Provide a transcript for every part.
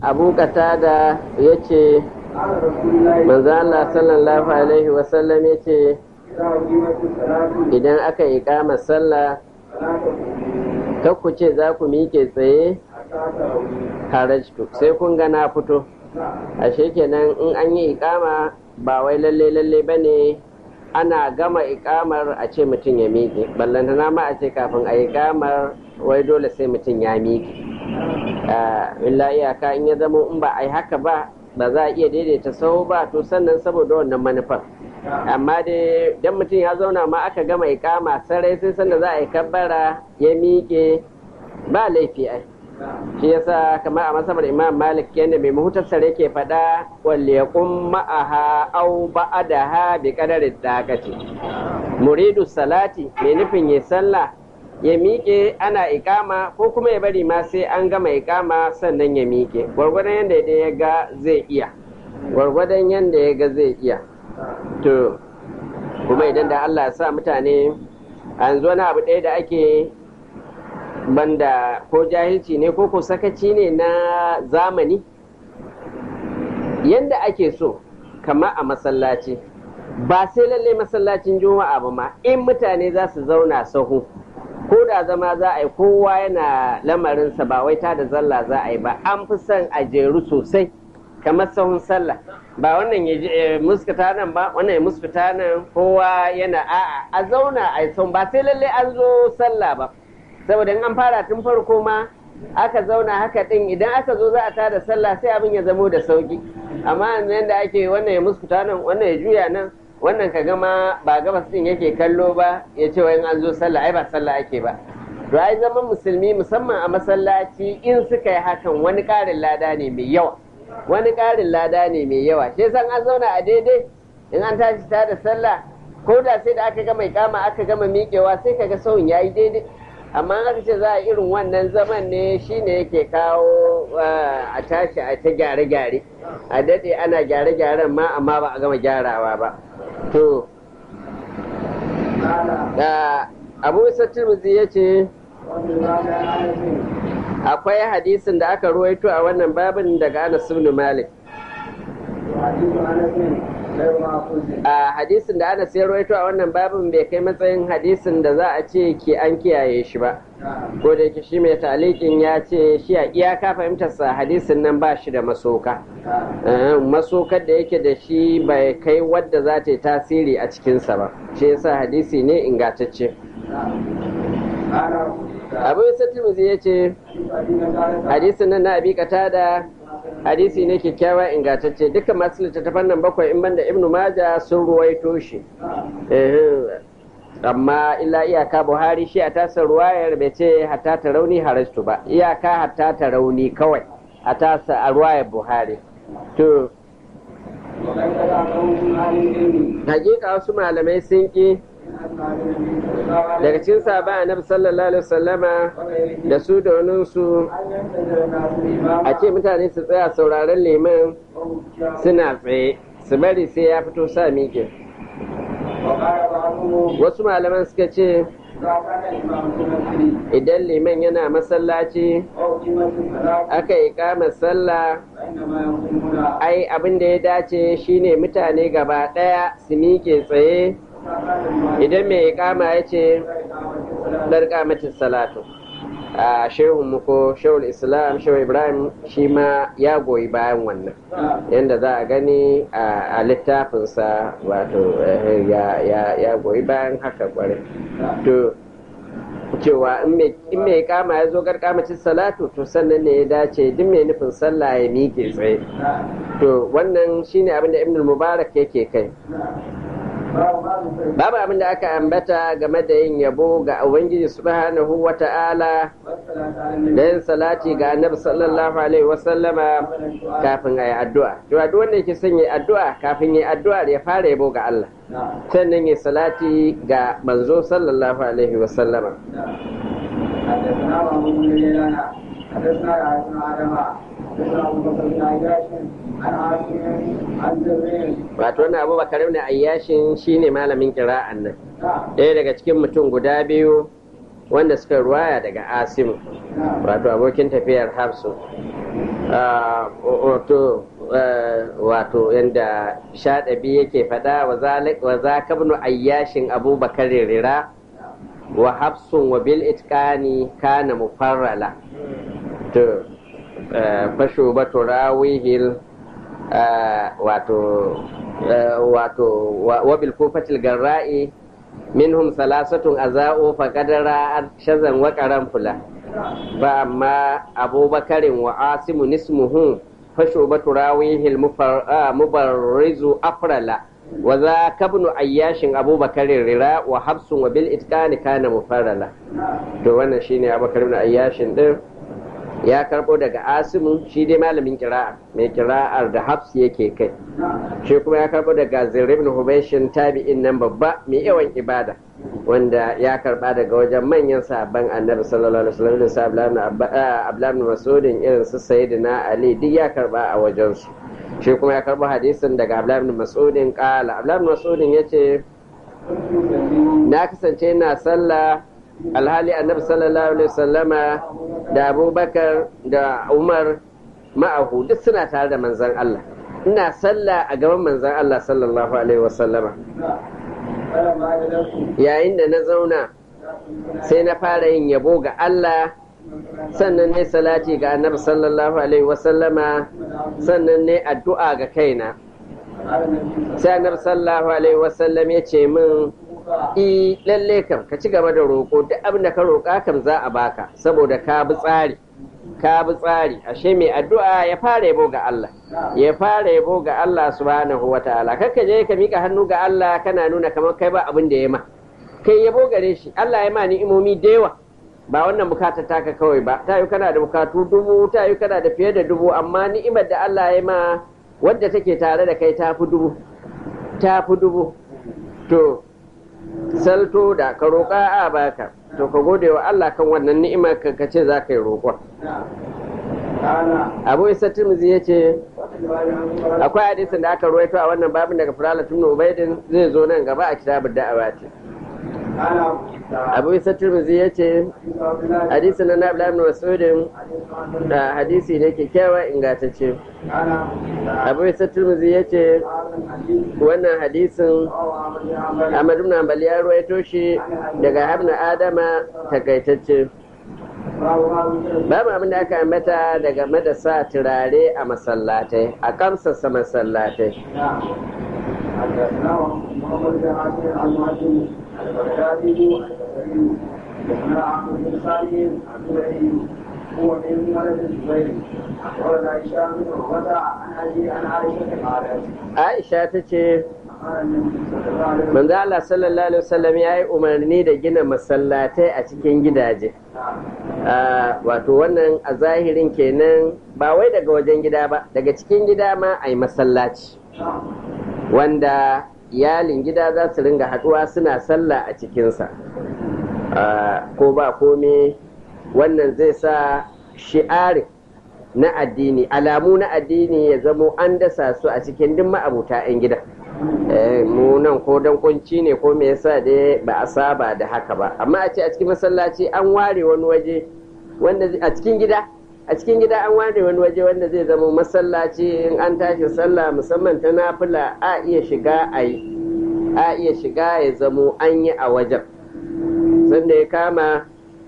abu da ya ce manzo Allah sallallahu alaihi wasallam ya ce idan aka yi kama sallah ku ce za ku miƙe tsaye harajtu sai kun ga na fito ashe kenan in an yi ikama ba wai lalle lalle ba ne ana gama ikamar a ce mutum ya miƙe ballantana ma a ce kafin a ikamar wai dole sai mutum ya miƙe illa iyaka in ya zama in ba a yi haka ba ba za a iya daidaita sahu ba to sannan saboda wannan manufar amma dai dan mutum ya zauna ma aka gama ikama sarai sai sanda za a yi kabbara ya miƙe ba laifi ai shi yasa kamar a masabar imam malik yadda mai mahutar sare ke faɗa walle ya ma'aha au ba'adaha bi kadarin dakati muridu salati mai nufin ya sallah ya miƙe ana ikama ko kuma ya bari ma sai an gama ikama sannan ya miƙe gwargwadon yadda ya ga zai iya gwargwadon yadda ya ga zai iya to kuma idan da Allah ya sa mutane a yanzu wani abu ɗaya da ake banda ko jahilci ne ko ko sakaci ne na zamani yadda ake so kama a masallaci ba sai lalle masallacin juma'a ba ma in mutane za su zauna sahu ko da zama za a yi kowa yana lamarinsa ba wai ta da zalla za a yi ba an fi son a jeru sosai kamar sahun sallah ba wannan ya muskata nan ba wannan ya muskata nan kowa yana a'a a zauna a yi ba sai lalle an zo sallah ba saboda in an fara tun farko ma aka zauna haka din idan aka zo za a tada sallah sai abin ya zamo da sauki amma yanzu da ake wannan ya muskuta nan wannan ya juya nan wannan ka gama ba gabas din yake kallo ba ya ce wa an zo sallah ai ba sallah ake ba to ai zaman musulmi musamman a masallaci in suka yi hakan wani ƙarin lada ne mai yawa wani ƙarin lada ne mai yawa shi san an zauna a daidai in an tashi ta da sallah ko da sai da aka gama ikama aka gama miƙewa sai kaga sauyin yayi daidai amma aka ce za a irin wannan zaman ne shine yake kawo a tashi a ta gyare-gyare a daɗe ana gyare-gyaren ma amma ba a gama gyarawa ba to abu isa turmuzi ya ce akwai hadisin da aka ruwaito a wannan babin daga anas ibn malik a hadisin da ana sayar rawaito a wannan babin bai kai matsayin hadisin da za a ce ke an kiyaye shi ba ko da yake shi mai talikin ya ce shi a iyaka fahimtarsa hadisin nan ba shi da masoka masokar da yake da shi bai kai wadda za ta yi tasiri a cikinsa ba shi yasa hadisi ne ingantacce abu isa timizi ya ce hadisin nan na abi da hadisi ne kyakkyawa ingantacce dukkan masu littattafan nan bakwai in banda ibnu maja sun ruwaito shi amma illa iyaka buhari shi a tasa ruwayar bai ce hatta ta rauni harastu ba iyaka hatta ta rauni kawai a tasa a ruwayar buhari to hakika wasu malamai sun ki daga cikin sabon annabi sallallahu alaihi wasallama da su da su a ce mutane su tsaya sauraron liman suna tsaye su bari sai ya fito sa miƙe wasu malaman suka ce idan liman yana masallaci aka yi kama sallah ai abin da ya dace shine mutane gaba ɗaya su miƙe tsaye idan mai kama ya ce ɗarƙamatin salatu a shehun muko shehul islam shehu ibrahim shi ma ya goyi bayan wannan yadda za a gani a littafinsa wato ya goyi bayan haka kware to cewa in mai kama ya zo garkamacin salatu to sannan ne ya dace duk mai nufin sallah ya miƙe tsaye to wannan shine abin da ibn mubarak yake kai babu abin da aka ambata game da yin yabo ga ubangiji subhanahu wa ta'ala da yin salati ga annabi sallallahu alaihi wasallama kafin a yi addu'a to duk wanda yake son yi addu'a kafin yi addu'a ya fara yabo ga Allah sannan yi salati ga manzo sallallahu alaihi wasallama wato wannan abubakar ibn ayyashin shine malamin kira'an nan ɗaya daga cikin mutum guda biyu wanda suka ruwaya daga asimu wato abokin tafiyar hafsu wato wato yadda shaɗabi yake faɗa wa za ka bin ayyashin abubakar rira wa hafsun wa bil itqani kana mufarrala to fasho ba turawihil wato wato wa bil kufatil garra'i minhum salasatun aza'u faqadara shazan wa qaranfula fa amma abubakarin wa asimu nismuhu fasho ba turawihil mubarrizu afrala wa za kabnu ayyashin abubakarin rira wa hafsun wa bil itqani kana mufarrala to wannan shine abubakar ibn ayyashin din ya karbo daga asimu shi dai malamin kira'a mai kira'ar da hafs yake kai shi kuma ya karbo daga zirri ibn hubaishin tabi'in nan babba mai yawan ibada wanda ya karba daga wajen manyan sabon annabi sallallahu alaihi wasallam da sa abdullahi masudin irin su sayyidina ali duk ya karba a wajen su shi kuma ya karbo hadisin daga abdullahi masudin kala abdullahi masudin yace na kasance ina sallah alhali annabi sallallahu alaihi wasallama da abubakar da umar ma'ahu duk suna tare da manzan Allah ina sallah a gaban manzan Allah sallallahu alaihi wasallama yayin da na zauna sai na fara yin yabo ga Allah sannan ne salati ga annabi sallallahu alaihi wasallama sannan ne addu'a ga kaina sai annabi sallallahu alaihi wasallam ya ce min i lalle kam ka ci gaba da roƙo duk abin da ka roƙa kam za a baka saboda ka bi tsari ka bi tsari ashe mai addu'a ya fara yabo ga Allah ya fara yabo ga Allah subhanahu wataala kakka je ka mika hannu ga Allah kana nuna kamar kai ba abin da ya ma kai yabo gare shi Allah ya ma ni'imomi da yawa ba wannan bukatar taka kawai ba ta yi kana da bukatu dubu ta yi kana da fiye da dubu amma ni'imar da Allah ya ma wadda take tare da kai ta fi dubu ta fi dubu to salto da ka roƙa a baka to ka gode wa Allah kan wannan ni'imar ka ce za ka yi roƙon abu isa tirmizi ya ce akwai hadisin da aka ruwaito a wannan babin daga firala tun ubaidin zai zo nan gaba a kitabun da'awa ce abu isa tirmizi ya ce hadisi na nabla ibn masudin da hadisi ne kyakkyawa ingantacce abu isa tirmizi ya ce wannan hadisin ahmad ibn hanbali ya ruwaito shi daga habna adama takaitacce babu abin da aka ambata daga madasa turare a masallatai a kamsasa masallatai هو من ولد الزبير ولد عائشة من عروة عن أبي عن عائشة قالت Aisha ta ce manzo Allah sallallahu alaihi wasallam ya yi umarni da gina masallatai a cikin gidaje wato wannan a zahirin kenan ba wai daga wajen gida ba daga cikin gida ma a yi masallaci wanda iyalin gida za su ringa haɗuwa suna sallah a cikinsa ko ba kome wannan zai sa shi'arin na addini alamu na addini ya zamo an dasa su a cikin duk ma'abuta 'yan gida mu nan ko dan kunci ne ko me yasa dai ba a saba da haka ba amma a ce a cikin masallaci an ware wani waje wanda a cikin gida a cikin gida an ware wani waje wanda zai zama masallaci in an tashi sallah musamman ta nafila a iya shiga a yi a iya shiga ya zamo an yi a wajen sanda ya kama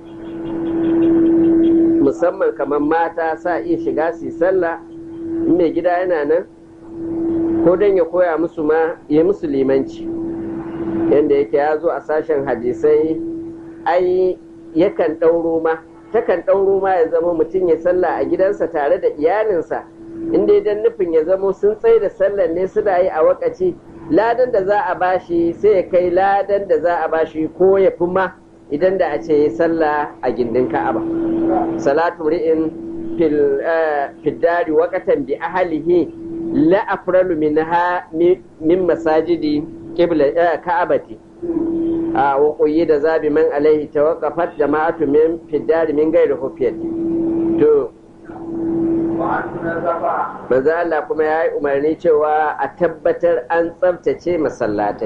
musamman kamar mata sa iya shiga su sallah in mai gida yana nan ko don ya koya musu ma ya musu limanci yadda yake ya zo a sashen hadisai ai yakan ɗauro ma takan ɗauro ma ya zama mutum ya sallah a gidansa tare da iyalinsa inda idan nufin ya zamo sun tsaye da sallar ne suna yi a wakaci ladan da za a bashi sai ya kai ladan da za a bashi ko ya fi ma idan da a ce ya sallah a gindin ka'aba salatu ri'in fil dari waqatan bi ahlihi la afralu minha min masajidi qibla ka'abati a wa da zabi man alaihi tawaqqafat jama'atu min fil dari min ghairi hufiyat to manzo Allah kuma ya yi umarni cewa a tabbatar an tsabtace masallatai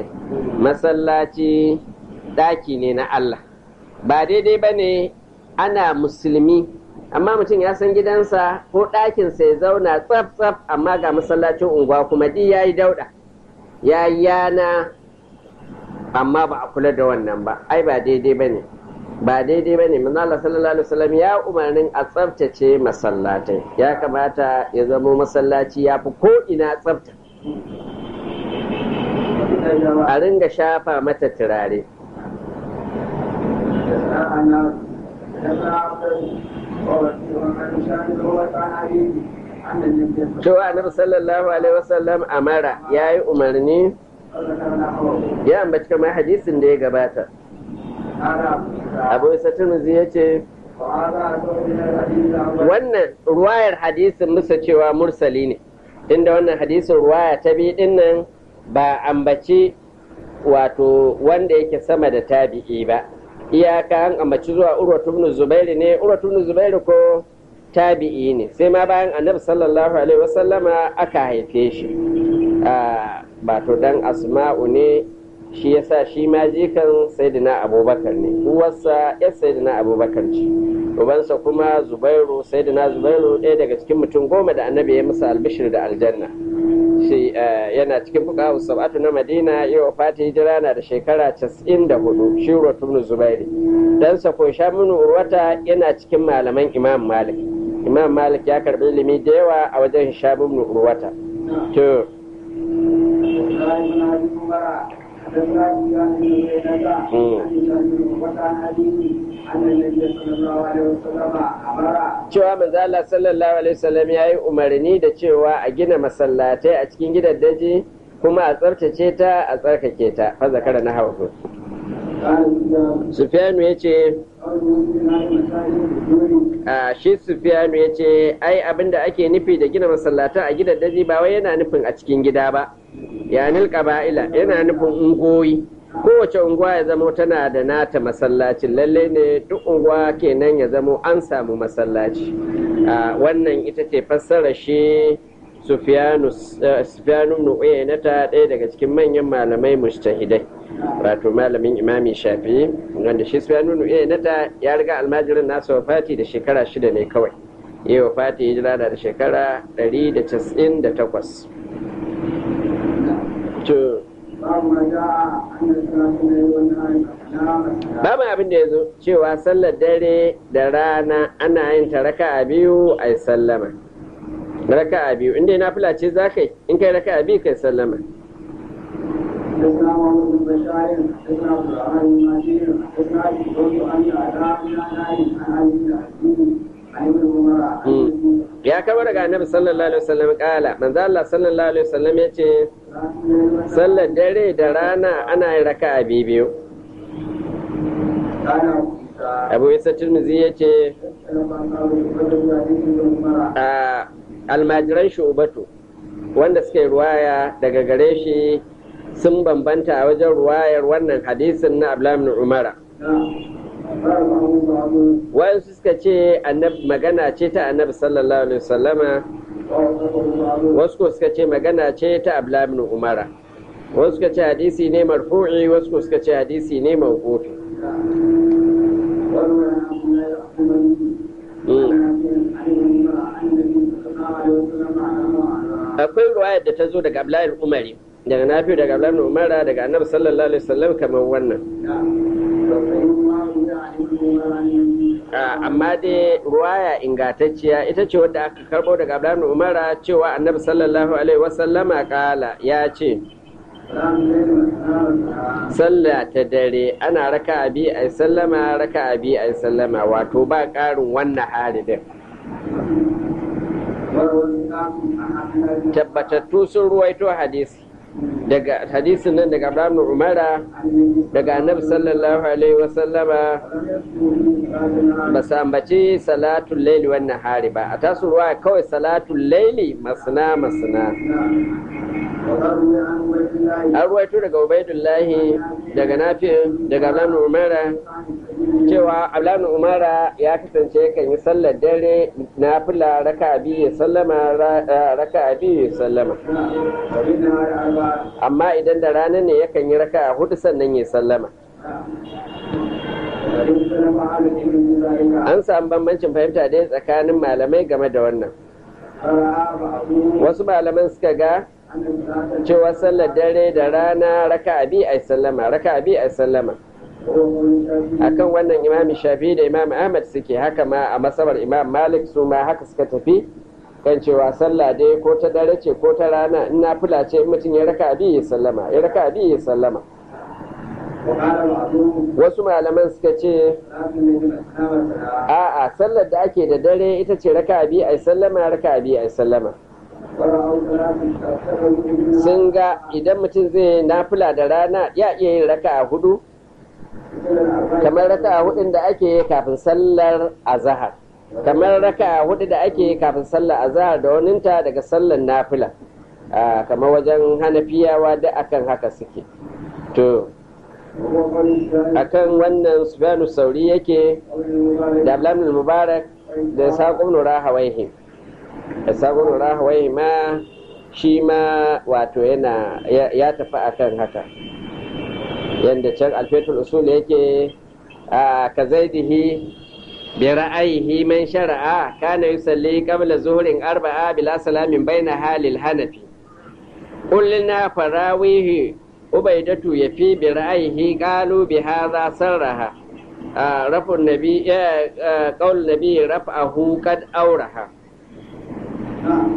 masallaci ɗaki ne na Allah ba daidai ba ne ana musulmi amma mutum ya san gidansa ko ɗakinsa ya zauna tsaf tsaf amma ga masallacin unguwa kuma ɗi ya yi dauɗa ya yi yana amma ba a kula da wannan ba ai ba daidai ba ne ba daidai ba ne manzala sallallahu alaihi wasallam ya umarnin a tsaftace masallatai ya kamata ya zama masallaci ya fi ko ina tsafta a ringa shafa mata turare cewa annabi sallallahu alaihi wasallam amara ya yi umarni ya ambaci kamar hadisin da ya gabata abu isa turmuzi ya ce wannan ruwayar hadisin musa cewa mursali ne inda wannan hadisin ruwaya ta bi dinnan ba ambaci wato wanda yake sama da tabi'i ba iyaka an ambaci zuwa urwatu ibn zubairu ne urwatu ibn zubairu ko tabi'i ne sai ma bayan annabi sallallahu alaihi wasallama aka haife shi ba to dan asma'u ne shi yasa shi ma jikan sayyidina abubakar ne uwarsa ya sayyidina abubakar ce ubansa kuma zubairu sayyidina zubairu ɗaya daga cikin mutum goma da annabi ya musa albishir da aljanna shi yana cikin fuqahu sab'atu na madina yau fati hijira na da shekara 94 shi urwatu ibn zubairi dan sa ko shamunu urwata yana cikin malaman imam malik imam malik ya karbi ilimi da yawa a wajen shamunu urwata to cewa manzo Allah sallallahu alaihi wasallam ya yi umarni da cewa a gina masallatai a cikin gidan daji kuma a tsartace ta a tsarkake ta fa zakara na hawa Sufyanu ya ce a shi Sufyanu ya ce ai abinda ake nufi da gina masallata a gidan daji ba wai yana nufin a cikin gida ba yanil qaba'ila yana nufin ungoyi kowace unguwa ya zamo tana da nata masallacin lalle ne duk unguwa kenan ya zamo an samu masallaci wannan ita ce fassara shi sufiyanu nu'uyanata ɗaya daga cikin manyan malamai mujtahidai wato malamin imami shafi wanda shi sufiyanu nu'uyanata ya riga almajirin nasa wafati da shekara shida ne kawai yi wafati hijira da shekara 198 babu abin da ya zo cewa sallar dare da rana ana yin ta raka a biyu a sallama raka a biyu inda na fila ce za ka yi in kai raka a biyu kai sallama حدثنا محمد بن بشار حدثنا عبد الرحمن بن مهدي حدثنا ابي عن اداء من عن ابي ya kama daga annabi sallallahu alaihi wasallam kala manzo Allah sallallahu alaihi wasallam yace sallar dare da rana ana yin raka'a biyu Abu Isa Tirmidhi yace a almajiran shubatu wanda suka yi ruwaya daga gare shi sun bambanta a wajen ruwayar wannan hadisin na Abdullahi Umara wayansu suka ce magana ce ta annabi sallallahu alaihi wasallama wasu ko suka ce magana ce ta ablamin umara wasu suka ce hadisi ne marfu'i wasu ko suka ce hadisi ne mawqufi akwai ruwayar da ta zo daga ablayin umari daga nafi daga ablayin umara daga annabi sallallahu alaihi wasallam kamar wannan amma dai ruwaya ingantacciya ita ce wadda aka karbo daga Abdullahi Umara cewa Annabi sallallahu alaihi wasallama kala ya ce sallah ta dare ana raka abi a sallama raka abi a sallama wato ba ƙarin wannan haridin tabbatattu sun ruwaito hadisi daga hadisin nan daga Abraham Umara daga Annabi sallallahu alaihi wasallama ba su ambaci salatul laili wannan hari ba a tasu ruwa kawai salatul laili masna masna an ruwaito daga Ubaidullahi daga Nafi daga Abraham Umara cewa Abraham Umara ya kasance kan yi sallar dare na fila raka biyu ya sallama raka biyu ya sallama amma idan da rana ne yakan yi raka a hudu sannan ya sallama ذلك an samu bambancin fahimta dai tsakanin malamai game da wannan فرأى بعضهم wasu malaman suka ga أن الصلاة cewa sallar dare da rana raka abi ai sallama raka abi ai sallama هو قول الشافعي akan wannan imam shafi da imam ahmad suke haka ma a masabar imam malik su ma haka suka tafi kan cewa sallah dai ko ta dare ce ko ta rana in na fula ce in mutum ya raka abi ya sallama ya raka abi ya sallama وقال بعضهم wasu malaman suka ce صلاة الليل أثناء الصلاة a'a sallar da ake da dare ita ce raka abi ai sallama raka abi ai sallama ورأوا صلاة تشتغل sun ga idan mutum zai nafila da rana ya iya yin raka a hudu kamar raka a hudun da ake yi kafin sallar azahar kamar raka a hudu da ake yi kafin sallar azahar da waninta daga sallar nafila Ah, kamar wajen hanafiyawa da akan haka suke to وهو قول الشافعي akan wannan sufyanu sauri yake قول المبارك da ablamin mubarak da saƙon nura hawaihi da saƙon nura hawaihi ma shi ma wato yana ya ya tafi akan haka yadda can alfetul usul yake a ka zaidihi bi ra'ayihi man shara'a kana yusalli qabla zuhurin arba'a bila salamin baina halil hanafi قلنا فراويه عبيدة يفي برأيه قالوا بهذا سرها آه رفع النبي آه آه قول النبي رفعه قد أورها نعم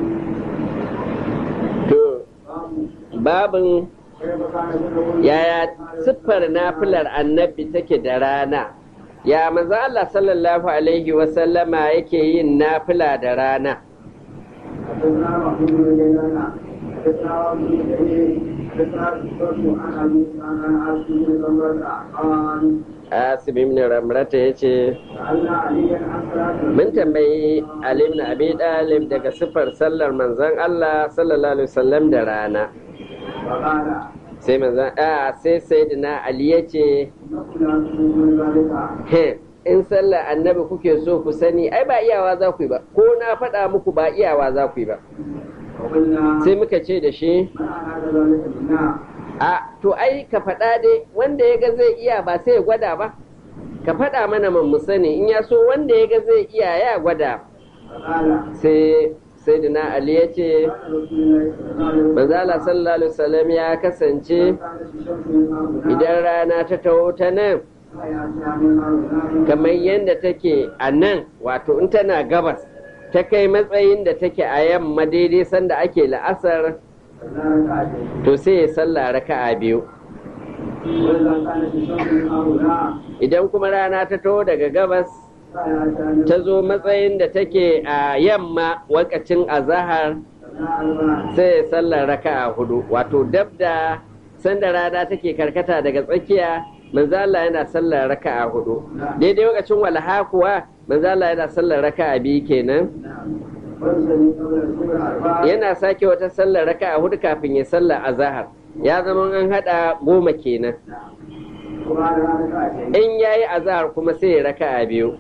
to باب babin كيف كان يدعو yaya siffar nafilar annabi take da rana ya manzo Allah sallallahu alaihi wasallama yake yin nafila da rana حدثنا محمود بن جيلان حدثنا ابن جرير حدثنا شعبة عن ابي عن عاصم بن ضمرة قال Asim ibn Ramrata yace سألنا عليا عن صلاة mun tambayi Ali ibn Abi Talib daga siffar sallar manzon Allah sallallahu alaihi wasallam da rana فقال sai manzon a sai sayyidina Ali yace انكم لا تؤمنون ذلك he in sallar annabi kuke so ku sani ai ba iyawa za ku yi ba ko na faɗa muku ba iyawa za ku yi ba وقلنا sai muka ce da shi من أراد ذلك منا a to ai ka faɗa dai wanda ya ga zai iya ba sai ya gwada ba ka faɗa mana man mu sani in ya so wanda ya ga zai iya ya gwada فقال sai sayyidina Ali ya ce قال رسول الله صلى الله عليه وسلم manzala sallallahu alaihi wasallam ya kasance كانت الشمس من هنا idan rana ta taho ta nan فيأتيها من هنا kamar yadda take a nan wato in tana gabas ta kai matsayin da take a yamma daidai sanda ake la'asar فلا ركعتين to sai ya sallah raka'a biyu وإذا كانت الشمس من هنا idan kuma rana ta taho daga gabas فيأتيها من ta zo matsayin da take a yamma wakacin azahar هنا sai ya sallar raka'a hudu wato dab da sanda rana take karkata daga tsakiya manzo Allah yana sallar raka'a hudu daidai lokacin walha kuwa manzo Allah yana sallar raka'a biyu kenan ويصلي قبل الظهر أربعة yana sake wata sallar raka'a hudu kafin ya sallar azahar ya zama an hada goma kenan وبعدها ركعتين in yayi azahar kuma sai ya raka'a biyu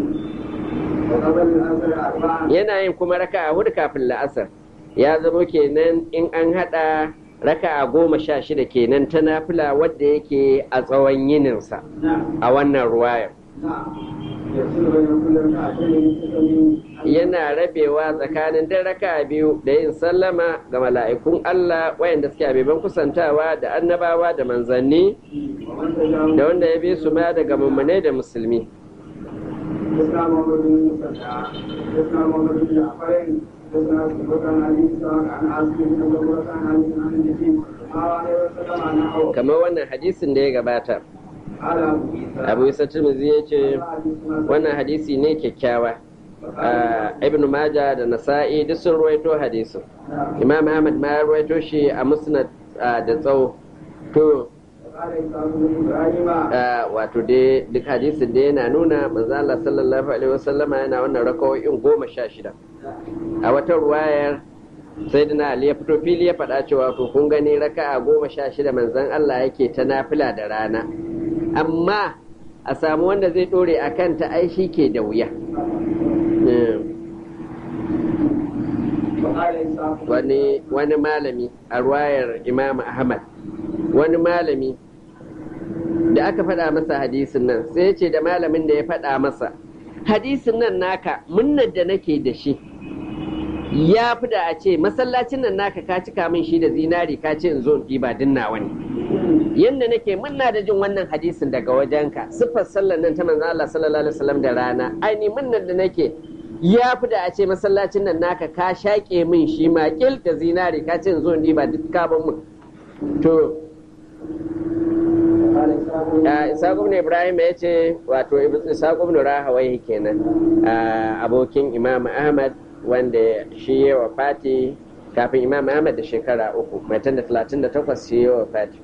وقبل العصر أربعة yana yin kuma raka'a hudu kafin la'asar ya zama kenan in an hada raka'a goma sha shida kenan ta nafila wadda yake a tsawon yininsa نعم a wannan ruwayar نعم يصل بين كل ركعتين تسلم yana rabewa tsakanin dan raka'a biyu da yin sallama ga mala'ikun Allah wayanda suke abeban kusantawa da annabawa da manzanni ومن تجاوز da wanda ya bi su ma daga mummune da musulmi حدثنا محمد بن مسعود حدثنا محمد بن جعفر حدثنا سبق عن ابي اسحاق عن عاصم بن عمر عن علي عن النبي صلى الله عليه وسلم انه kamar wannan hadisin da ya gabata قال ابو عيسى abu isa tirmidhi ya ce حديثنا wannan hadisi ne kyakkyawa Ah, ibn maja da nasa'i duk sun ruwaito hadisin imam ahmad ma ya ruwaito shi a musnad ah, da tsawo to قال اسحاق بن ابراهيم ah, wato dai duk hadisin da yana nuna manzo Allah sallallahu alaihi wasallama yana wannan rakawoyin goma sha shida a wata ruwayar sayyidina ali ya fito fili ya faɗa cewa to kun gani raka'a goma sha shida manzon Allah yake ta nafila da rana amma a samu wanda zai ɗore a kanta ai shi ke da wuya Eh. وقال اسحاق wani wani malami a ruwayar imam ahmad wani malami da aka faɗa masa hadisin nan sai ya ce da malamin da ya faɗa masa hadisin nan naka munnar da nake da shi ya fi da a ce masallacin nan naka ka cika min shi da zinari ka ce in zo in ɗiba dinnawa ne yadda nake munna da jin wannan hadisin daga wajenka siffar sallar nan ta manzo Allah sallallahu alaihi wasallam da rana aini munnar da nake ya fi da a ce masallacin nan naka ka shaƙe min shi ma kil da zinari ka ce in zo in ɗiba duk kabin mun to Isaac ibn Ibrahim ya ce wato Isaac ibn Rahawai kenan abokin Imam Ahmad wanda shi ya wa fati kafin Imam Ahmad da shekara uku mai da talatin da takwas shi ya wa fati.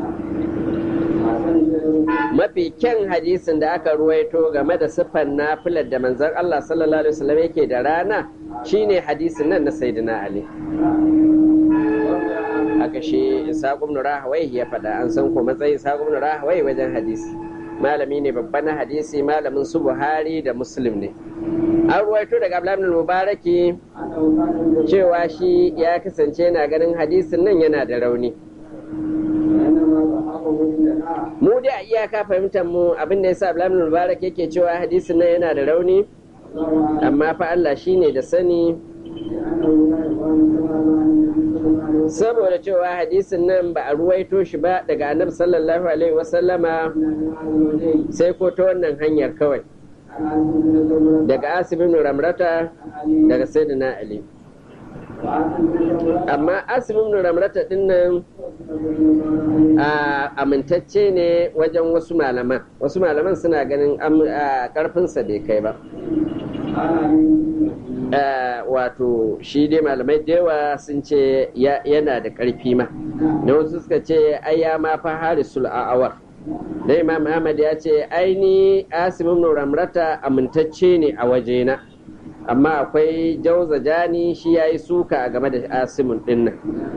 Mafi kyan hadisin da aka ruwaito game da siffan nafilar da manzon Allah sallallahu alaihi wasallam yake da rana shine hadisin nan na Sayyidina Ali. haka shi Ishaq ibn Rahawai ya faɗa an san ko matsayin Ishaq ibn Rahawai wajen hadisi malami ne babban na hadisi malamin su Buhari da Muslim ne an ruwaito daga Abdullah ibn Mubaraki cewa shi ya kasance yana ganin hadisin nan yana da rauni mu da iyaka fahimtar mu abin da yasa Abdullah ibn Mubarak yake cewa hadisin nan yana da rauni amma fa Allah shine da sani saboda cewa hadisin nan ba a ruwaito shi ba daga annabi sallallahu alaihi wasallama sai ko ta wannan hanyar kawai daga asibin ramrata daga sayyidina ali amma asibin ramrata din nan amintacce ne wajen wasu malaman wasu malaman suna ganin karfinsa bai kai ba wato shi dai malamai da yawa sun ce yana da ƙarfi ma da wasu suka ce ai ya ma fa harisul a'awar da imam ahmad ya ce aini asimin ramrata amintacce ne a wajena amma akwai jauza jani shi ya yi suka game da asimin dinnan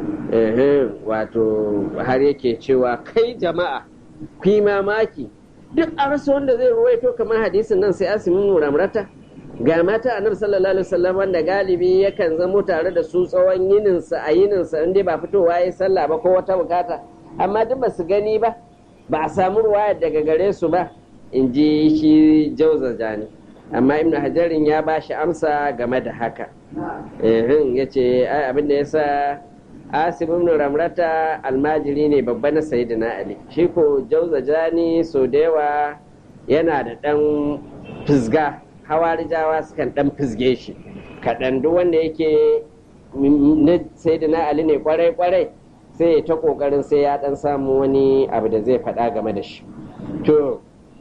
wato har yake cewa kai jama'a ku yi mamaki duk a rasa wanda zai ruwaito kamar hadisin nan sai asimin ramrata ga mata annabi sallallahu alaihi wasallam wanda galibi yakan zamo tare da su tsawon yininsa a yininsa inda ba fitowa ya sallah ba ko wata bukata amma duk ba su gani ba ba a samu ruwaya daga gare su ba in ji shi jauza jani amma ibnu hajarin ya ba shi amsa game da haka ya ce abin da ya sa asib ibn ramrata almajiri ne babba na sayyidina ali shi ko jauza jani so da yawa yana da dan fisga hawarijawa sukan dan fisge shi kaɗan duk wanda yake na sayyidina ali ne kwarai kwarai sai ya ta kokarin sai ya dan samu wani abu da zai faɗa game da shi to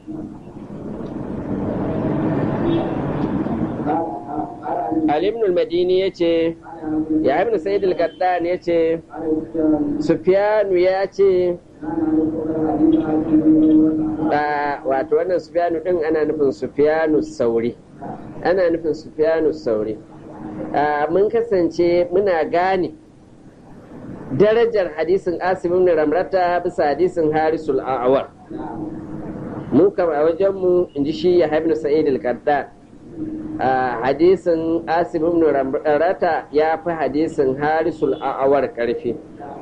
Ali ibn al-Madini yace ya ibn Sa'id al-Qattan yace Sufyanu ya ce wato wannan Sufyanu din ana nufin Sufyanu Sauri ana nufin Sufyanu Sauri mun kasance muna gane darajar hadisin Asim ibn Ramrata bisa hadisin Harisul A'war mu kama a wajenmu in ji shi ya ibn Sa'id al-Qattan hadisin Asim ibn Ramrata ya fi hadisin Harisul A'war karfi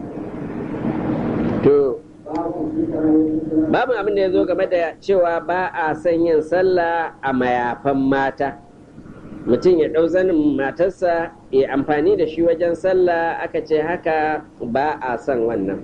to babu abin da ya zo game da cewa ba a son yin sallah a mayafan mata mutum ya ɗau zanin matarsa ya amfani da shi wajen sallah aka ce haka ba a son wannan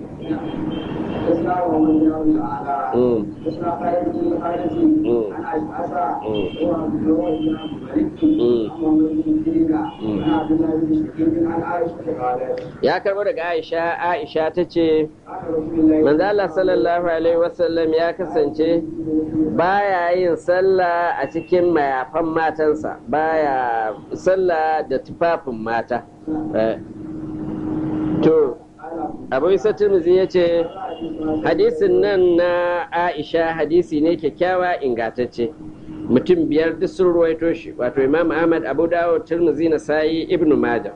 ya karbo daga aisha aisha ta ce manzala sallallahu alaihi wasallam ya kasance baya yin sallah a cikin mayafan matansa baya sallah da tufafin mata to abu isa tirmizi ya ce hadisin nan na aisha hadisi ne kyakkyawa ingatacce mutum biyar duk sun ruwaito shi wato imam ahmad abu dawo tirmizi na sayi ibnu majah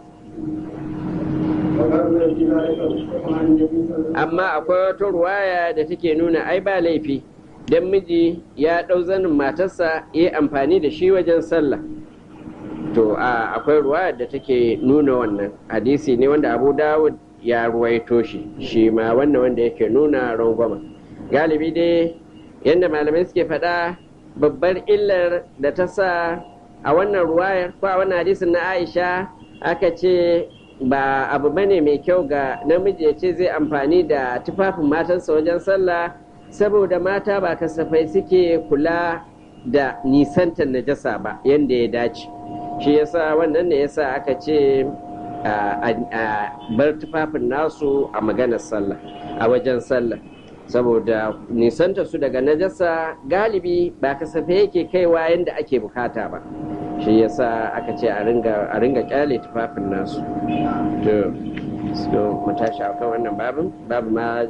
amma akwai wata ruwaya da take nuna ai ba laifi don miji ya ɗau zanin matarsa ya amfani da shi wajen sallah to akwai ruwaya da take nuna wannan hadisi ne wanda abu dawud ya ruwaito shi shi ma wannan wanda yake nuna rangwama galibi dai yadda malamai suke faɗa babbar illar da ta sa a wannan ruwayar ko a wannan hadisin na aisha aka ce ba abu bane mai kyau ga namiji ya ce zai amfani da tufafin matansa wajen sallah saboda mata ba kasafai suke kula da nisantar najasa ba yadda ya dace shi yasa wannan ne yasa aka ce a bar tufafin nasu a maganar sallah a wajen sallah saboda nisanta su daga najasa galibi ba kasafai yake kaiwa yadda ake bukata ba shi yasa aka ce a ringa kyale tufafin nasu to so mu tashi akan wannan babin babu ma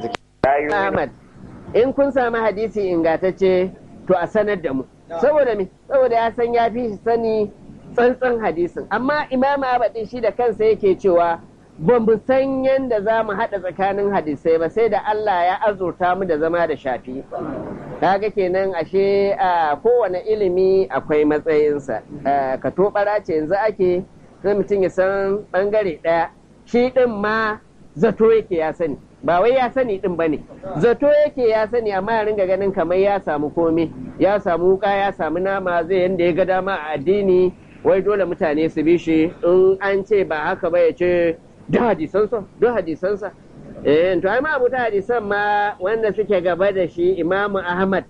Ahmad in kun sami hadisi ingantacce to a sanar da mu saboda me saboda ya san ya fi sani tsantsan hadisin amma imam Ahmad shi da kansa yake cewa ba mu san yadda za mu haɗa tsakanin hadisai ba sai da Allah ya azurta mu da zama da shafi kaga kenan ashe a kowane ilimi akwai matsayinsa ka tobara ce yanzu ake sai mutum ya san bangare ɗaya shi ɗin ma zato yake ya sani ba wai ya sani ɗin ba ne zato yake ya sani amma ya ringa ganin kamar ya samu komai ya samu wuka ya samu nama zai yanda ya ga dama a addini wai dole mutane su bi shi in an ce ba haka ba ya ce duk hadisansa duk hadisansa eh to ai ma abuta hadisan ma wanda suke gaba da shi imamu ahmad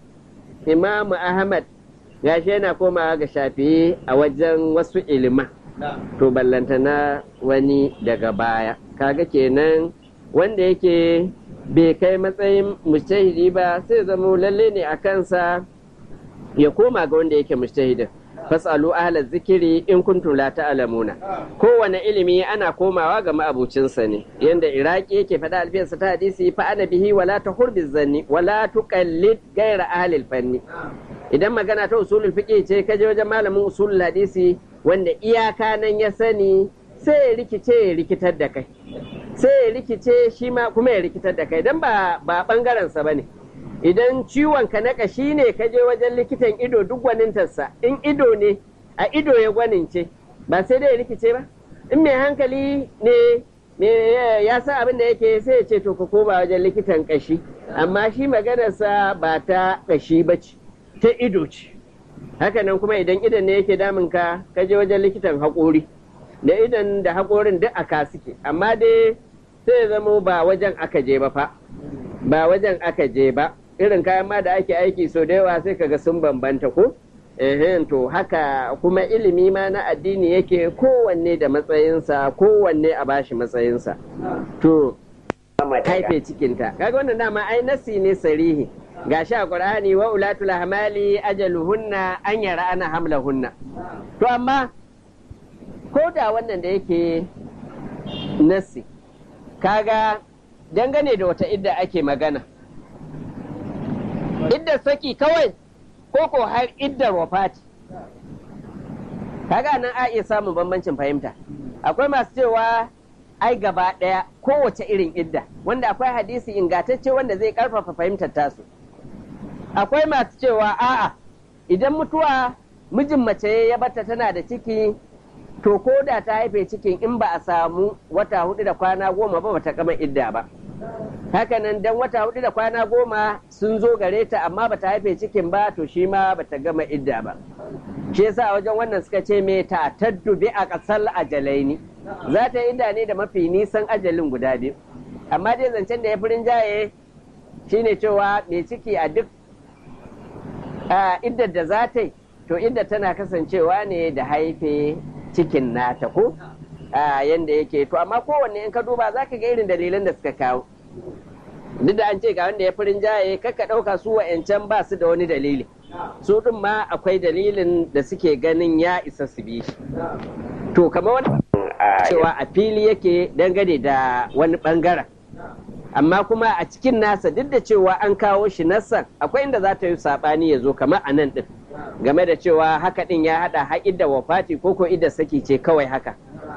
imamu ahmad gashi yana komawa ga shafi a wajen wasu ilima to ballantana wani daga baya kaga kenan wanda yake bai kai matsayin mujtahidi ba sai zama lalle ne a kansa ya koma ga wanda yake mujtahidin fasalu ahla zikiri in kuntum la ta'lamuna kowane ilimi ana komawa ga ma'abucinsa ne yanda iraki yake faɗa alfiyarsa ta hadisi fa ana bihi wala tahur bizanni wala tuqallid ghayra ahli fanni idan magana ta usulul fiqh ce kaje wajen malamin usulul hadisi wanda iyaka nan ya sani sai ya rikice ya rikitar da kai sai ya rikice shi ma kuma ya rikitar da kai dan ba ba bangaren sa bane idan ciwon ka na kashi ne ka je wajen likitan ido duk gwanintarsa in ido ne a ido ya gwanince ba sai dai ya rikice ba in mai hankali ne ya san abin da yake sai ya ce to ka koma wajen likitan kashi amma shi maganarsa ba ta kashi ba ce ta ido ce hakanan kuma idan idan ne yake damun ka ka je wajen likitan haƙori da idan da haƙorin duk aka suke amma dai sai ya zamo ba wajen aka je ba fa ba wajen aka je ba irin kayan ma da ake aiki so da yawa sai kaga sun bambanta ko ehen to haka kuma ilimi ma na addini yake kowanne da matsayinsa kowanne a bashi matsayinsa to haife cikinta kaga wannan dama ai nasi ne sarihi gashi a qur'ani wa ulatul ahmali ajaluhunna an yara ana hamlahunna to amma ko da wannan da yake nasi kaga dangane da wata idda ake magana iddar saki kawai ko ko har iddar wafati kaga nan a iya samun bambancin fahimta akwai masu cewa ai gaba ɗaya kowace irin idda wanda akwai hadisi ingantacce wanda zai karfafa fahimtar tasu akwai masu cewa a'a idan mutuwa mijin mace ya bata tana da ciki to ko da ta haife cikin in ba a samu wata hudu da kwana goma ba bata gama idda ba hakanan dan wata hudu da kwana goma sun zo gare ta amma bata haife cikin ba to shi ma bata gama idda ba shi yasa a wajen wannan suka ce me ta taddu bi a kasal ajalaini za ta idda ne da mafi nisan ajalin guda biyu amma dai zancen da ya furin jaye shine cewa mai ciki a duk iddar da za ta yi to idda tana kasancewa ne da haife cikin nata ko yanda yake to amma kowanne in ka duba za ka ga irin dalilan da suka kawo duk da an ce ga wanda ya furin jaye kakka ɗauka su wa'yancan ba su da wani dalili su ɗin ma akwai dalilin da suke ganin ya isa su bi shi to kamar wani cewa a fili yake dangane da wani ɓangaren amma kuma a cikin nasa duk da cewa an kawo shi nassan akwai inda za ta yi saɓani ya zo kamar a nan ɗin game da cewa haka ɗin ya haɗa haƙi da wafati ko ko ida saki ce kawai haka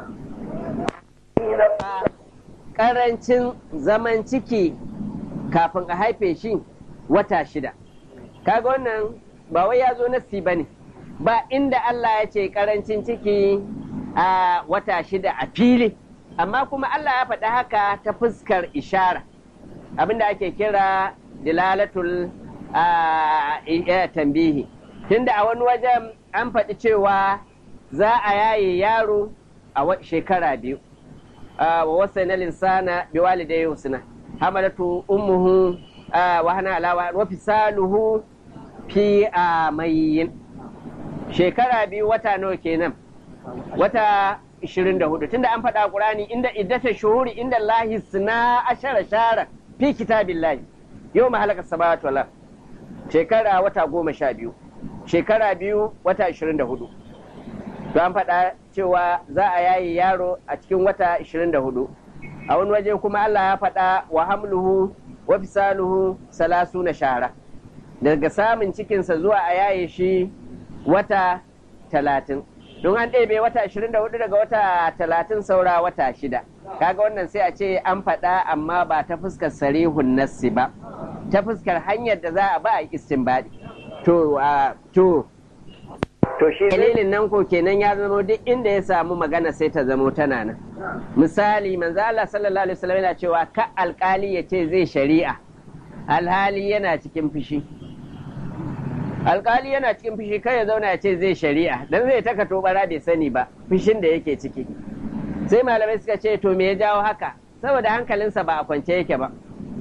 ƙarancin zaman ciki kafin a haife shi wata shida kaga wannan ba wai ya zo nassi ba ne ba inda Allah ya ce ƙarancin ciki a wata shida a fili amma kuma Allah ya faɗi haka ta fuskar ishara abinda ake kira dilalatul a tambihi tunda a wani wajen an faɗi cewa za a yaye yaro a shekara biyu wa wasa na linsana bi walidai husna hamalatu ummuhu wa hana alawa wa fisaluhu fi amayin shekara biyu wata nawa kenan wata 24 tunda an faɗa Qur'ani inda iddata shuhuri inda lahi suna ashara shara fi kitabillahi yau ma halaka samawati wal shekara wata goma sha biyu shekara biyu wata 24 to an faɗa cewa za a yayi yaro a cikin wata 24 a wani waje kuma Allah ya faɗa wa hamluhu wa fisaluhu salasu na shara daga samun cikinsa zuwa a yaye shi wata talatin don an ɗebe wata 24 daga wata talatin saura wata shida kaga wannan sai a ce an faɗa amma ba ta fuskar sarihun nassi ba ta fuskar hanyar da za a ba a istinbadi to to to shi dalilin nan ko kenan ya zama duk inda ya samu magana sai ta zamo tana nan misali manzo Allah sallallahu alaihi wasallam yana cewa ka alkali ya ce zai shari'a alhali yana cikin fushi alkali yana cikin fushi kai ya zauna ya ce zai shari'a dan zai taka tobara bai sani ba fushin da yake ciki sai malamai suka ce to me ya jawo haka saboda hankalinsa ba a kwance yake ba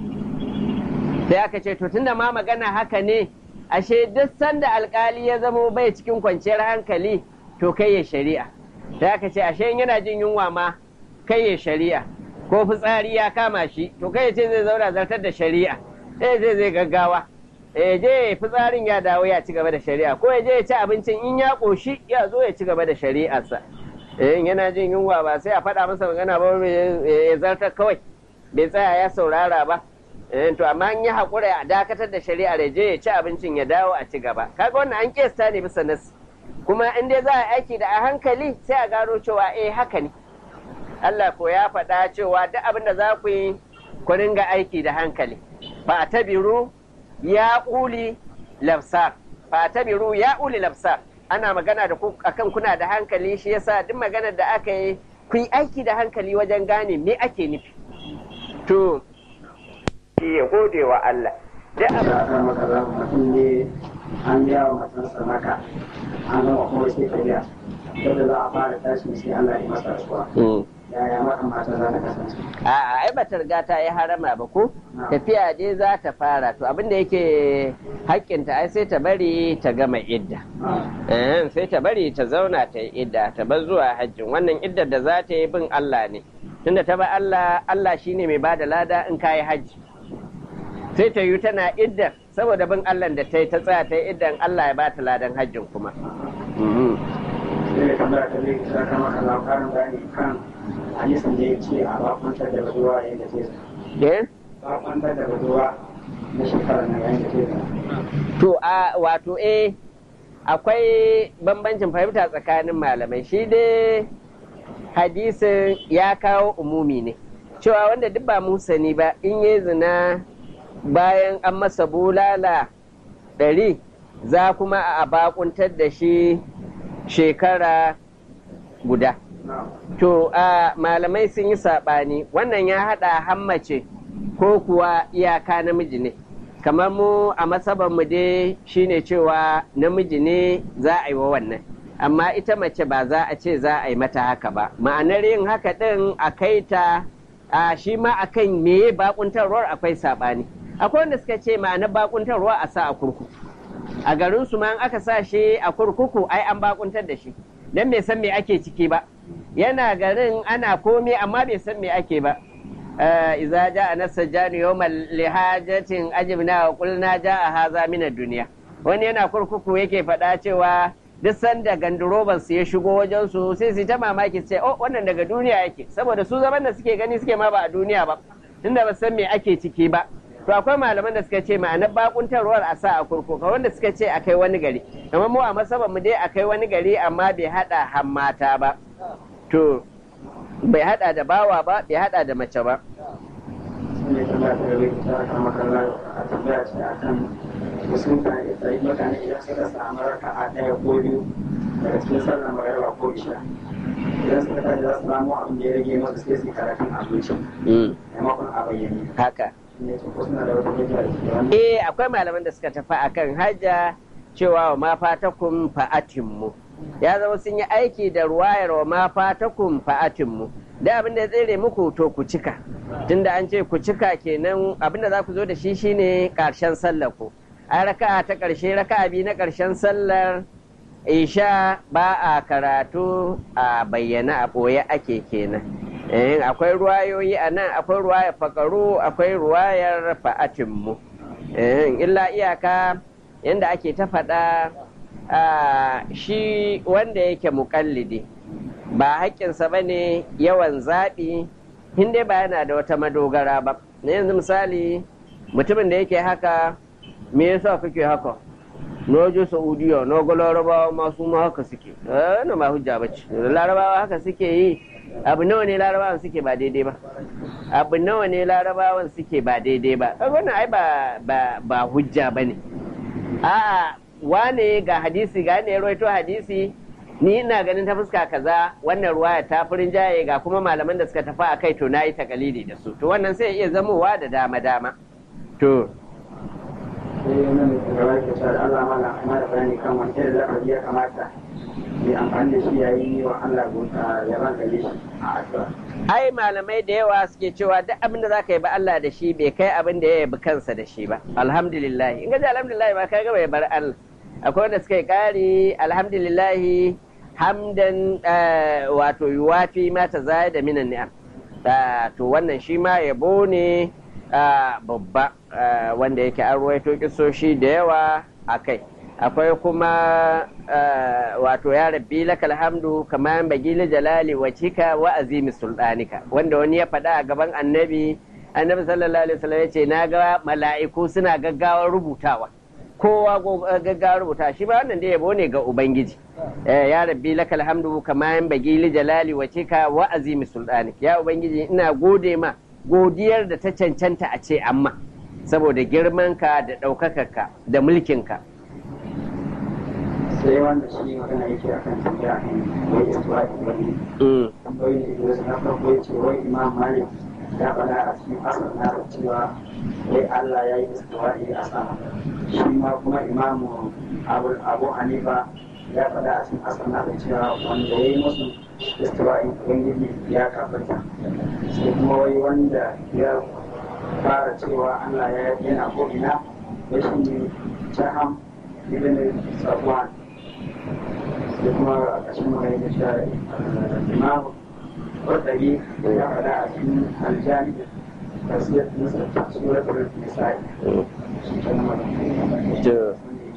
sai aka ce to tunda ma magana haka ne ashe duk sanda alkali ya zamo bai cikin kwanciyar hankali to kai ya shari'a sai aka ce ashe yana jin yunwa ma kai ya shari'a ko fitsari ya kama shi to kai ya ce zai zauna zartar da shari'a sai zai zai gaggawa ya je fitsarin ya dawo ya ci gaba da shari'a ko ya je ya ci abincin in ya ƙoshi ya zo ya ci gaba da shari'arsa in yana jin yunwa ba sai a faɗa masa magana ba ya zartar kawai bai tsaya ya saurara ba to amma in ya haƙura a dakatar da shari'ar ya je ya ci abincin ya dawo a ci gaba kaga wannan an kesta ne bisa nasi kuma in dai za a aiki da a hankali sai a gano cewa eh haka ne Allah ko ya faɗa cewa duk abin da za ku yi ku ringa aiki da hankali fa tabiru ya uli lafsar fa tabiru ya uli lafsar ana magana da ku akan kuna da hankali shi yasa duk maganar da aka yi ku yi aiki da hankali wajen gane me ake nufi to ya gode wa Allah da aka maka za mutum ne an biya wa matansa maka an gama kuma sai ka biya yadda za a fara tashi sai Allah ya masa rasuwa yaya maka mata za ta kasance a'a ai bata riga ta yi harama ba ko tafiya dai za ta fara to abin da yake hakkinta ai sai ta bari ta gama idda sai ta bari ta zauna ta yi idda ta bar zuwa hajjin wannan iddar da za ta yi bin Allah ne tunda ta ba Allah Allah shine mai bada lada in ka yi hajji sai ta yi tana iddar saboda bin Allah da ta yi ta tsaya ta yi iddan Allah ya bata ladan hajjin kuma sai da kamar ta zai kira kama kaza karin bayani kan hadisin da ya ce a bakwantar da bazuwa yayin da zai eh bakwantar da bazuwa na shekarar na yayin da zai to a wato eh akwai bambancin fahimta tsakanin malamai shi dai hadisin ya kawo umumi ne cewa wanda duk ba musani ba in yi zina bayan an masa bulala ɗari za kuma a bakuntar da shi shekara guda to a malamai sun yi saɓani wannan ya haɗa hammace ko kuwa iyaka namiji ne kamar mu a mu dai shine cewa namiji ne za a yi wa wannan amma ita mace ba za a ce za a yi mata haka ba ma'anar yin haka ɗin a kai ta a shi ma a kan meye bakuntarwar akwai saɓani akwai wanda suka ce ma'anar bakuntarwa a sa a kurkuku a garin su ma aka sa shi a kurkuku ai an bakuntar da shi dan bai san me ake ciki ba yana garin ana komai amma bai san me ake ba iza ja'a nasajjanu yawmal lihajatin ajibna wa qulna ja'a haza min ad-dunya wani yana kurkuku yake faɗa cewa duk sanda ganduroban su ya shigo wajen su sai su ta mamaki sai oh wannan daga duniya yake saboda su zaman da suke gani suke ma ba a duniya ba tunda ba san me ake ciki ba to akwai malaman da suka ce ma'anar bakuntarwar a sa a kurkuka wanda suka ce a kai wani gari kamar mu a masaban mu dai a kai wani gari amma bai hada hammata ba to bai hada da bawa ba bai hada da mace ba ne tambaya ta gaba ta kama kallon a tambaya ce akan musulunta tsayi mutane idan suka samu raka a ɗaya ko biyu daga cikin sallar magariba ko isha idan suka tashi za su samu abin da ya rage masu sai su yi karatun abinci maimakon a bayyane haka ne ce ko suna da wata hujja da ke wannan eh akwai malaman da suka tafi akan hajja cewa wa ma fatakum fa'atimmu ya zama sun yi aiki da ruwayar wa ma fatakum fa'atimmu da abin da ya tsere muku to ku cika tunda an ce ku cika kenan abin da za ku zo da shi shine karshen sallar ku a raka'a ta karshe raka'a biyu na karshen sallar isha ba a karatu a bayyana a ɓoye ake kenan eh akwai ruwayoyi a nan akwai ruwayar fakaru akwai ruwayar fa'atinmu eh illa iyaka yadda ake ta faɗa shi wanda yake muƙallidi ba haƙƙinsa ba ne yawan zaɓi dai ba yana da wata madogara ba na yanzu misali mutumin da yake haka me yasa kake haka na je saudiya na ga larabawa masu ma haka suke na ma hujja bace larabawa haka suke yi abu nawa ne larabawan suke ba daidai ba abu nawa ne larabawan suke ba daidai ba wannan ai ba ba ba hujja bane a'a wane ga hadisi ga ne rawaito hadisi ni ina ganin ta fuska kaza wannan ruwaya ta furin jaye ga kuma malaman da suka tafi a kai to nayi takalidi da su to wannan sai iya zamowa da dama dama to sai wannan mai shugaba ke cewa da Allah mala amma da bayani kan wani irin lafazi ya kamata mai amfani da shi yayi wa Allah gunta ya ban gare shi a addu'a ai malamai da yawa suke cewa duk abin da zaka yi ba Allah da shi bai kai abin da ya yabi kansa da shi ba alhamdulillah in ga alhamdulillah ba kai ga bai bar Allah akwai wanda suka yi kari alhamdulillah hamdan wato yuwafi mata zai da minan ni'am to wannan shi ma yabo ne babba wanda yake an ruwaito kisoshi da yawa a kai akwai kuma wato ya rabbi lakal hamdu kama bagili jalali wacika wa azimi sultanika wanda wani ya faɗa a gaban annabi annabi sallallahu alaihi wasallam ya ce na ga mala'iku suna gaggawar rubutawa kowa gaggawar rubuta shi ba wannan da yabo ne ga ubangiji ya rabbi lakal hamdu kama bagili jalali wacika wa azimi sultanika ya ubangiji ina gode ma godiyar da ta cancanta a ce amma saboda girmanka da ɗaukakarka da mulkinka sai wanda shi magana yake a kan tambaya kan wai istuwa da wani tambayoyi da wasu na farko ya ce wai imam malik ya faɗa a cikin asar na cewa wai allah ya yi istuwa a sama shi ma kuma imamu abu hanifa ya faɗa a cikin asar na cewa wanda ya yi musu istuwa ubangiji ya kafarta sai kuma wai wanda ya fara cewa allah ya yana ko ina ya shi ne jaham ibn safwan da kuma a ƙarshen magana da shi imamu ƙwarɗari ya faɗa a cikin aljani da siyar nasa suratul nisa'i shi ke na magana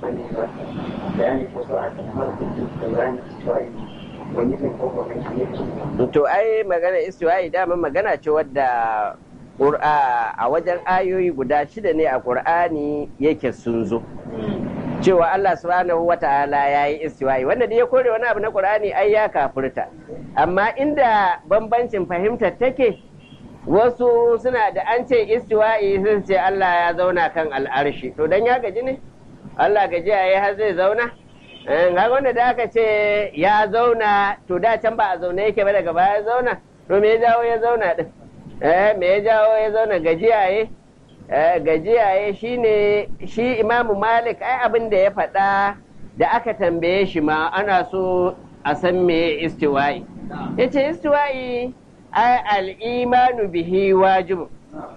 bayani ko so a kan harkar da bayani cewa wani kan kofar kan to ai magana istiwa'i dama magana ce wadda a wajen ayoyi guda shida ne a ƙur'ani yake sun zo cewa Allah subhanahu wa ta'ala ya yi istiwa'i wanda da ya kore wani abu na Qur'ani ai ya kafurta amma inda bambancin fahimtar take wasu suna da an ce istiwa'i sun ce Allah ya zauna kan al'arshi to dan ya gaji ne Allah gaji ya har zai zauna ga wanda da aka ce ya zauna to da can ba a zaune yake ba daga baya zauna to me ya jawo ya zauna din eh me ya jawo ya zauna gajiyaye gajiyaye shine shi imamu malik ai abin da ya faɗa da aka tambaye shi ma ana so a san me istiwa'i ya ce istiwa'i ai al'imanu bihi wajibu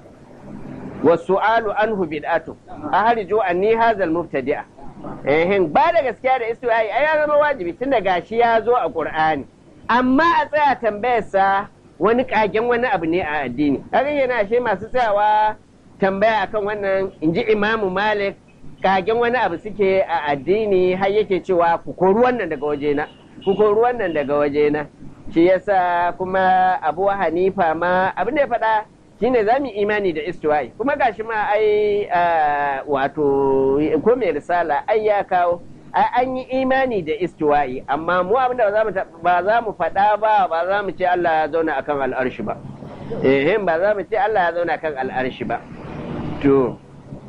wasu alu anhu bid'atu a harjo anni hazal mubtadi'a ehin ba da gaskiya da istiwa'i ai ya zama wajibi tun da gashi ya zo a qur'ani amma a tsaya tambayarsa wani kagen wani abu ne a addini kaga yana ashe masu tsayawa tambaya akan wannan in ji imamu malik kagen wani abu suke a addini har yake cewa ku kori wannan daga wajena ku kori wannan daga wajena shi yasa kuma abu hanifa ma abin da ya faɗa shine za mu imani da istiwa'i kuma gashi ma ai wato ko mai risala ai ya kawo an yi imani da istiwa'i amma mu abin da ba za mu faɗa ba ba za mu ce Allah ya zauna akan al'arshi ba eh ba za mu ce Allah ya zauna kan al'arshi ba to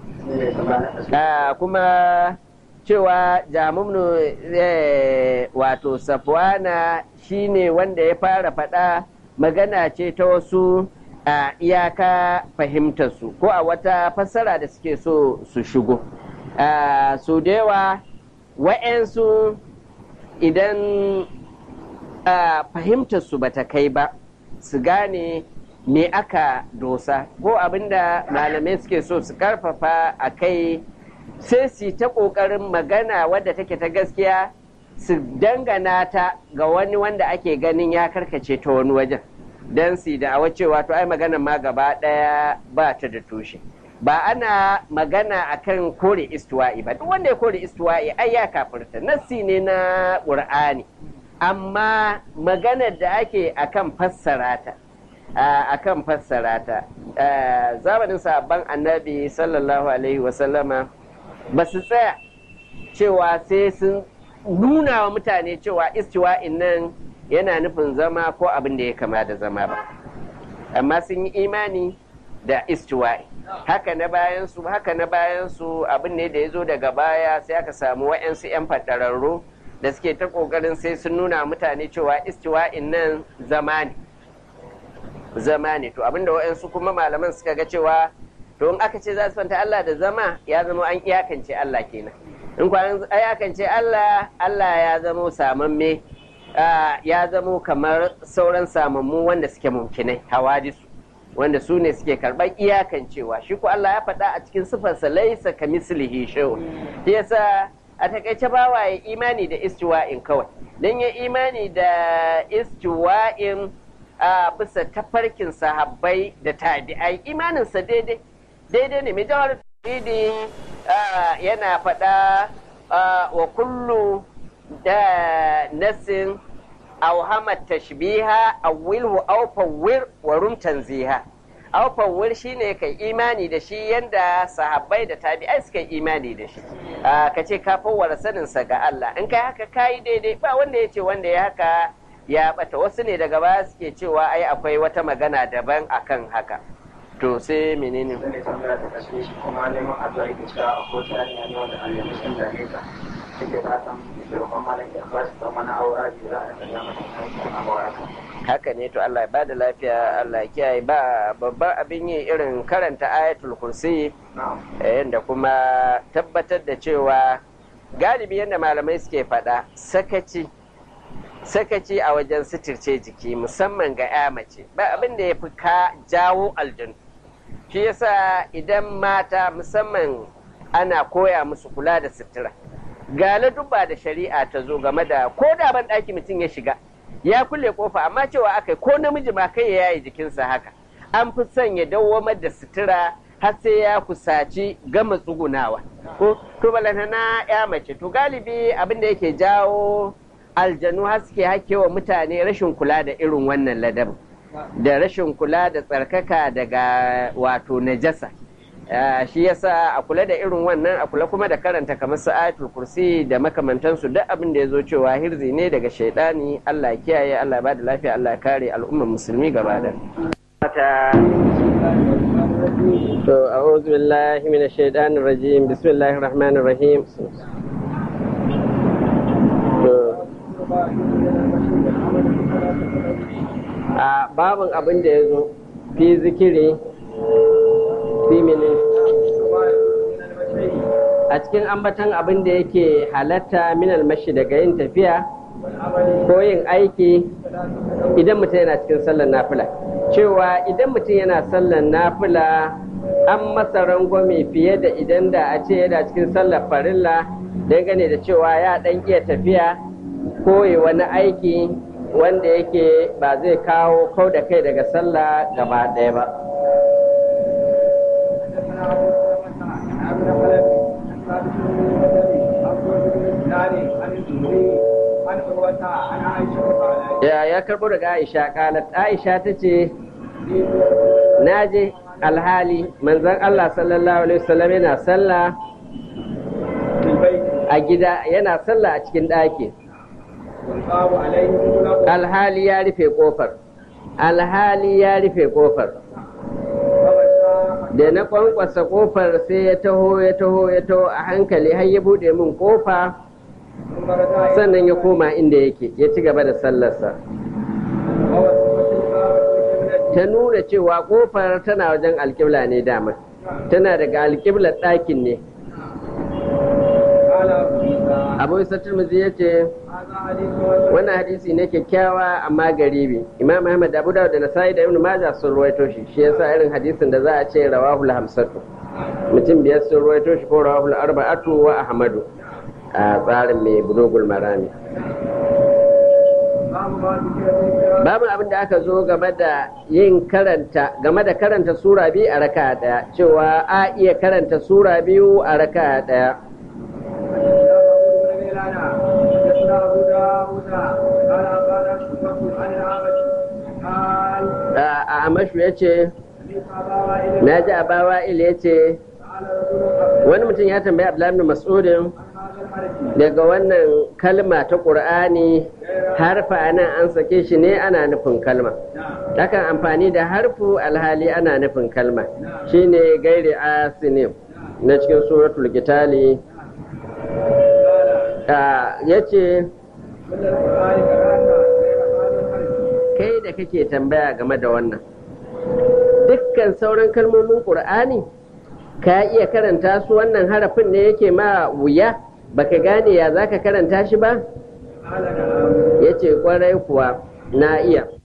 kuma cewa jamumnu wato safwana shine wanda ya fara faɗa magana ce ta wasu a iyaka fahimtarsu ko a wata fassara da suke so su shigo su da yawa wa'yansu idan fahimtarsu ba ta kai ba su gane me aka dosa ko abinda malamai suke so su karfafa a kai sai su ta ƙoƙarin magana wadda take ta gaskiya su dangana ta ga wani wanda ake ganin ya karkace ta wani wajen don su da awa cewa to ai magana ma gaba ɗaya ba ta da tushe ba ana magana akan kore istuwa'i ba duk wanda ya kore istuwa'i ai ya kafirta nassi ne na ƙur'ani amma maganar da ake akan fassara ta akan fassara ta zamanin sabon annabi sallallahu alaihi wasallama ba su tsaya cewa sai sun nuna wa mutane cewa istiwa'in nan yana nufin zama ko abin da ya kama da zama ba amma sun yi imani da istiwa'i haka na bayan su haka na bayan su abin ne da ya zo daga baya sai aka samu wa'yansu 'yan fadararru da suke ta kokarin sai sun nuna mutane cewa istiwa'in nan zama ne zama ne to abinda wa'yansu kuma malaman suka ga cewa to in aka ce za su fanta Allah da zama ya zama an iyakance Allah kenan in kwanan iyakance Allah Allah ya zama samamme ya zama kamar sauran samammu wanda suke mumkinai hawadisu wanda su ne suke karɓar iyakancewa shi ko Allah ya faɗa a cikin sifarsa laisa ka mislihi shaw shi yasa a takaice bawa ya imani da istiwa'in kawai dan ya imani da istiwa'in a bisa tafarkin sahabbai da tabi'ai imaninsa daidai daidai ne mai jawar tauhidi yana faɗa wa kullu da nasin auhamat tashbiha awilhu aw fawwir wa rum tanziha aw fawwir shine kai imani da shi yanda sahabbai da tabi'ai suka imani da shi ka ce ka fawwara sanin sa ga Allah in kai haka kai daidai ba wanda ya ce wanda ya haka ya bata wasu ne daga baya suke cewa ai akwai wata magana daban akan haka to sai menene zan yi tambaya ta kashe shi kuma neman addu'a yake cewa a kowace hanya ne wanda Allah ya san da ne ta take fatan da roƙon malam ya ba shi tsawon na aura da za a sanya masa aikin aure haka ne to Allah ya bada lafiya Allah ya kiyaye ba babban abin yi irin karanta ayatul kursi yadda kuma tabbatar da cewa galibi yadda malamai suke faɗa sakaci sakaci a wajen suturce jiki musamman ga ya mace ba abin da ya fi ka jawo aljanu shi yasa idan mata musamman ana koya musu kula da sutura ga dubba da shari'a ta zo game da ko da ban ɗaki mutum ya shiga ya kulle kofa amma cewa aka ko namiji ma kai ya yayi jikinsa haka an fi son ya dawwamar da sutura har sai ya kusaci gama tsugunawa ko to na ya mace to galibi abin da yake jawo aljanu har suke hakewa mutane rashin kula da irin wannan ladabin da rashin kula da tsarkaka daga wato najasa shi yasa a kula da irin wannan a kula kuma da karanta kamar su ayatul kursi da makamantansu duk abin da ya zo cewa hirzi ne daga shaidani Allah kiyaye Allah ba da lafiya Allah kare al'ummar musulmi gaba da to a'udhu billahi minash shaitanir rajim bismillahir rahmanir rahim a babin abin da ya zo fi zikiri fi mini a cikin ambatan abin da yake halatta minal mashi daga yin tafiya ko yin aiki idan mutum yana cikin sallar nafila cewa idan mutum yana sallar nafila an masa rangwame fiye da idan da a ce yana cikin sallar farilla dangane da cewa ya dan iya tafiya ko wani aiki wanda yake ba zai kawo kau da kai daga sallah gaba ɗaya ba ya ya karɓo daga aisha kalat aisha ta ce na je alhali manzan allah sallallahu alaihi wasallam yana sallah a gida yana sallah a cikin ɗaki alhali ya rufe kofar alhali ya rufe kofar da na kwankwasa kofar sai ya taho ya taho ya taho a hankali har ya bude min kofa sannan ya koma inda yake ya ci gaba da sallarsa ta nuna cewa kofar tana wajen alƙibla ne dama tana daga alƙiblar ɗakin ne قال أبو عيسى abu isa turmuzi ya ce هذا حديث وجه wannan hadisi ne kyakkyawa amma garibi imam ahmad abu dawud da nasa'i da ibn majah sun ruwaito shi shi yasa irin hadisin da za a ce rawahul hamsatu mutum biyar sun ruwaito shi ko rawahul arba'atu wa ahmadu a tsarin mai bulugul marami باب ما ذكر في القراءة babu abin da aka zo game da yin karanta game da karanta sura biyu a raka daya cewa a iya karanta sura biyu a raka daya حدثنا أبو داود قال أخبرنا شعبة عن الأعمش قال a amashu ya ce سمعت أبا وائل na ji abawa il ya ce قال رجل wani mutum ya tambayi abdullahi ibn mas'udin عن هذا الحديث daga wannan kalma ta ƙur'ani harfa nan an sake shi ne ana nufin kalma نعم takan amfani da harfu alhali ana nufin kalma shine gairi asinim na cikin suratul gitali قال ya ce من القرآن قرأت غير هذا الحديث kai da kake tambaya game da wannan dukkan sauran kalmomin ƙur'ani ka iya karanta su wannan harafin ne yake ma wuya baka gane ya za ka karanta shi ba قال نعم ya ce kwarai kuwa na iya